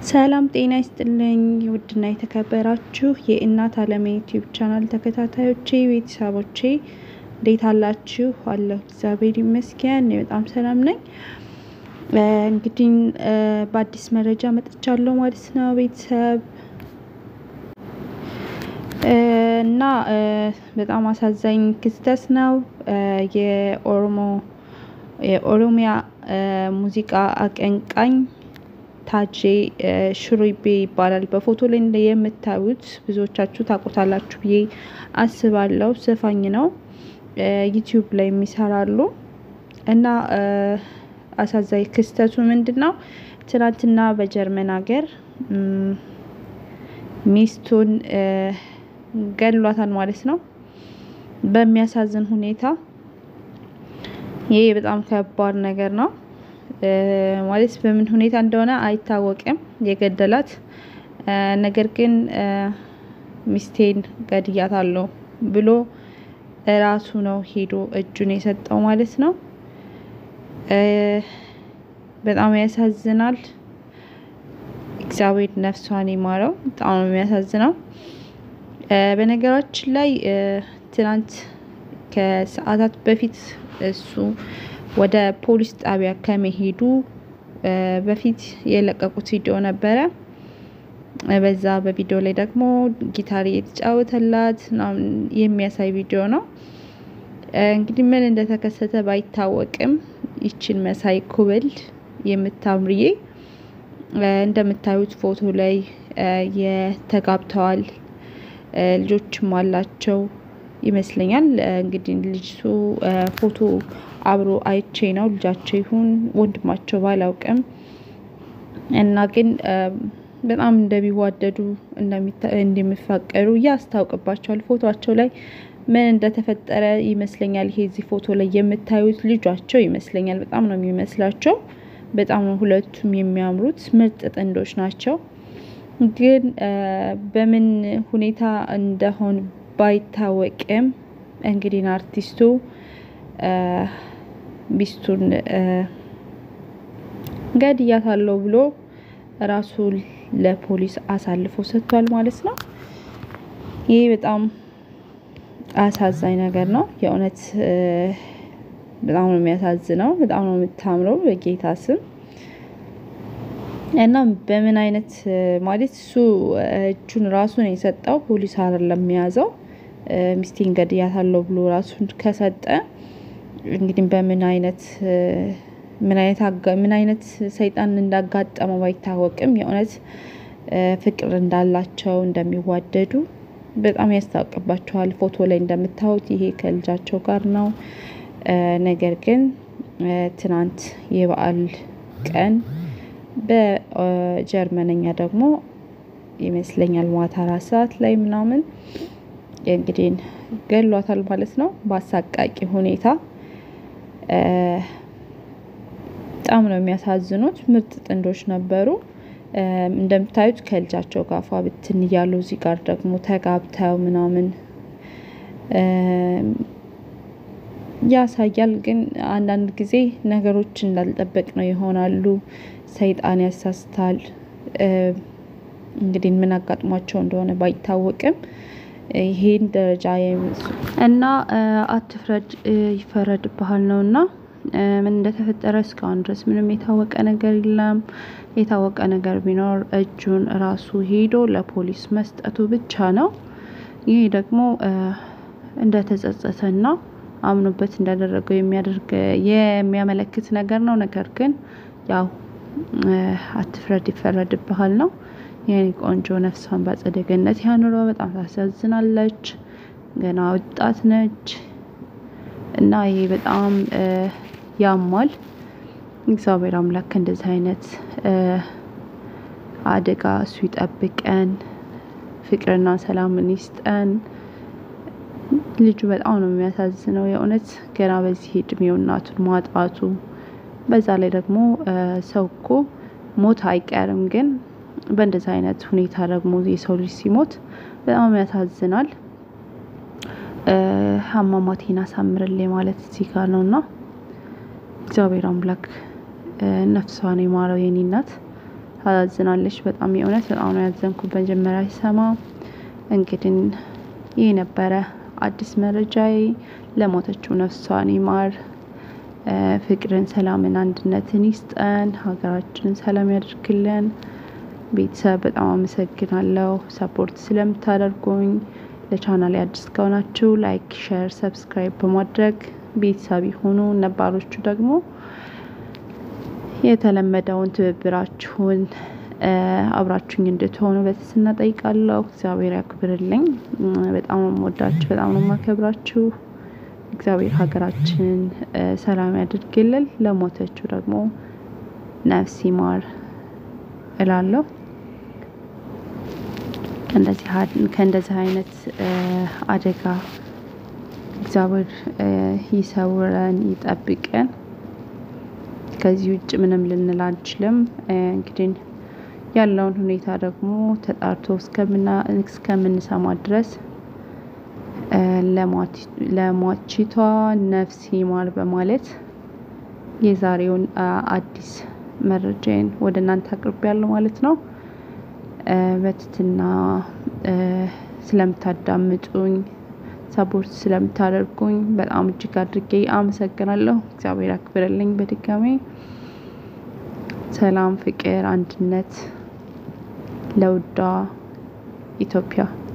ሰላም ጤና ይስጥልኝ ውድና የተከበራችሁ የእናት አለም ዩቲዩብ ቻናል ተከታታዮቼ ቤተሰቦቼ እንዴት አላችሁ? አለሁ እግዚአብሔር ይመስገን እኔ በጣም ሰላም ነኝ። እንግዲህ በአዲስ መረጃ መጥቻለሁ ማለት ነው ቤተሰብ እና በጣም አሳዛኝ ክስተት ነው። የኦሮሞ የኦሮሚያ ሙዚቃ አቀንቃኝ ታጄ ሽሩቤ ይባላል። በፎቶ ላይ የምታዩት ብዙዎቻችሁ ታውቁታላችሁ ብዬ አስባለሁ። ዘፋኝ ነው። ዩቲዩብ ላይ የሚሰራሉ እና አሳዛኝ ክስተቱ ምንድን ነው? ትናንትና በጀርመን ሀገር ሚስቱን ገድሏታል ማለት ነው። በሚያሳዝን ሁኔታ ይሄ በጣም ከባድ ነገር ነው። ማለት በምን ሁኔታ እንደሆነ አይታወቅም የገደላት። ነገር ግን ሚስቴን ገድያታለሁ ብሎ ራሱ ነው ሄዶ እጁን የሰጠው ማለት ነው። በጣም ያሳዝናል። እግዚአብሔር ነፍሷን ይማረው። በጣም ነው የሚያሳዝነው። በነገራችን ላይ ትናንት ከሰዓታት በፊት እሱ ወደ ፖሊስ ጣቢያ ከመሄዱ በፊት የለቀቁት ቪዲዮ ነበረ። በዛ በቪዲዮ ላይ ደግሞ ጊታር እየተጫወተላት የሚያሳይ ቪዲዮ ነው። እንግዲህ ምን እንደተከሰተ ባይታወቅም ይችን መሳይ ኩብል የምታምርዬ እንደምታዩት ፎቶ ላይ የተጋብተዋል ልጆችም አላቸው ይመስለኛል። እንግዲህ ልጅቱ ፎቶ አብሮ አይቼ ነው ልጃቸው ይሁን ወንድማቸው ባላውቅም እና ግን በጣም እንደሚዋደዱ እንደሚፋቀሩ ያስታውቅባቸዋል። ፎቶቸው ላይ ምን እንደተፈጠረ ይመስለኛል። ይሄ እዚህ ፎቶ ላይ የምታዩት ልጇቸው ይመስለኛል። በጣም ነው የሚመስላቸው። በጣም ነው ሁለቱም የሚያምሩት ምርጥ ጥንዶች ናቸው። ግን በምን ሁኔታ እንደሆን ባይታወቅም እንግዲህ አርቲስቱ ሚስቱን ገድያታለሁ ብሎ ራሱ ለፖሊስ አሳልፎ ሰጥቷል ማለት ነው። ይህ በጣም አሳዛኝ ነገር ነው። የእውነት በጣም ነው የሚያሳዝነው። በጣም ነው የምታምረው በጌታ ስም እና በምን አይነት ማለት እሱ እጁን ራሱን የሰጠው ፖሊስ አይደለም የያዘው። ሚስቴን ገድያታለሁ ብሎ ራሱን ከሰጠ እንግዲህ በምን አይነት ምን አይነት ምን አይነት ሰይጣን እንዳጋጠመው ባይታወቅም የእውነት ፍቅር እንዳላቸው እንደሚዋደዱ በጣም ያስታውቅባቸዋል። ፎቶ ላይ እንደምታዩት ይሄ ከልጃቸው ጋር ነው። ነገር ግን ትናንት የበዓል ቀን በጀርመነኛ ደግሞ ይመስለኛል ማታ አራት ሰዓት ላይ ምናምን እንግዲህ ገሏታል ማለት ነው በአሳቃቂ ሁኔታ። በጣም ነው የሚያሳዝኑት። ምርጥ ጥንዶች ነበሩ። እንደምታዩት ከልጃቸው ጋር ፏ ብትን እያሉ እዚህ ጋር ደግሞ ተጋብተው ምናምን ያሳያል። ግን አንዳንድ ጊዜ ነገሮች እንዳልጠበቅ ነው ይሆናሉ። ሰይጣን ያሳስታል። እንግዲህ ምን አጋጥሟቸው እንደሆነ ባይታወቅም ይሄን ደረጃ እና አትፍረድ ይፈረድብሃል ነው እና ምን እንደተፈጠረ እስካሁን ድረስ ምንም የታወቀ ነገር የለም። የታወቀ ነገር ቢኖር እጁን ራሱ ሄዶ ለፖሊስ መስጠቱ ብቻ ነው። ይሄ ደግሞ እንደተጸጸተና አምኖበት እንዳደረገው የሚያደርግ የሚያመለክት ነገር ነው። ነገር ግን ያው አትፍረድ ይፈረድብሃል ነው። የኔ ቆንጆ ነፍሷን በአጸደ ገነት ያኑረው። በጣም ታሳዝናለች። ገና ወጣት ነች እና ይሄ በጣም ያሟል። እግዚአብሔር አምላክ እንደዚህ አይነት አደጋ እሱ ይጠብቀን፣ ፍቅርና ሰላምን ይስጠን። ልጁ በጣም ነው የሚያሳዝነው የእውነት ገና በዚህ እድሜው እናቱን ማጣቱ። በዛ ላይ ደግሞ ሰው እኮ ሞት አይቀርም፣ ግን በእንደዚህ አይነት ሁኔታ ደግሞ የሰው ልጅ ሲሞት በጣም ያሳዝናል። አሟሟቴን አሳምርልኝ ማለት እዚህ ጋር ነው እና እግዚአብሔር አምላክ ነፍሷን የማረው የኔ እናት ታዛዝናለች በጣም የእውነት በጣም ነው ያዘንኩት መጀመሪያ ሲሰማ። እንግዲህ ይህ ነበረ አዲስ መረጃዬ። ለሞተችው ነፍሷን ይማር። ፍቅርን፣ ሰላምን፣ አንድነትን ይስጠን። ሀገራችንን ሰላም ያደርግልን። ቤተሰብ በጣም አመሰግናለሁ ሰፖርት ስለምታደርጉኝ። ለቻናሌ አዲስ ከሆናችሁ ላይክ፣ ሼር፣ ሰብስክራይብ በማድረግ ቤተሰብ ይሁኑ። ነባሮቹ ደግሞ የተለመደውን ትብብራችሁን አብራችሁኝ እንድትሆኑ በትህትና ጠይቃለሁ። እግዚአብሔር ያክብርልኝ። በጣም ነው የምወዳችሁ፣ በጣም ነው የማከብራችሁ። እግዚአብሔር ሀገራችንን ሰላም ያድርግልን። ለሞተችው ደግሞ ነፍስ ይማር እላለሁ። ከእንደዚህ አይነት አደጋ እግዚአብሔር ይሰውረን፣ ይጠብቀን። ከዚህ ውጭ ምንም ልንል አንችልም። እንግዲህ ያለውን ሁኔታ ደግሞ ተጣርቶ እስከምንሰማ ድረስ ለሟቺቷ ነፍስ ይማር በማለት የዛሬውን አዲስ መረጃዬን ወደ እናንተ አቅርቤያለሁ ማለት ነው። በትህትና ስለምታዳምጡኝ ሰፖርት ስለምታደርጉኝ በጣም እጅግ አድርጌ አመሰግናለሁ። እግዚአብሔር ያክብርልኝ። በድጋሚ ሰላም፣ ፍቅር፣ አንድነት ለውዷ ኢትዮጵያ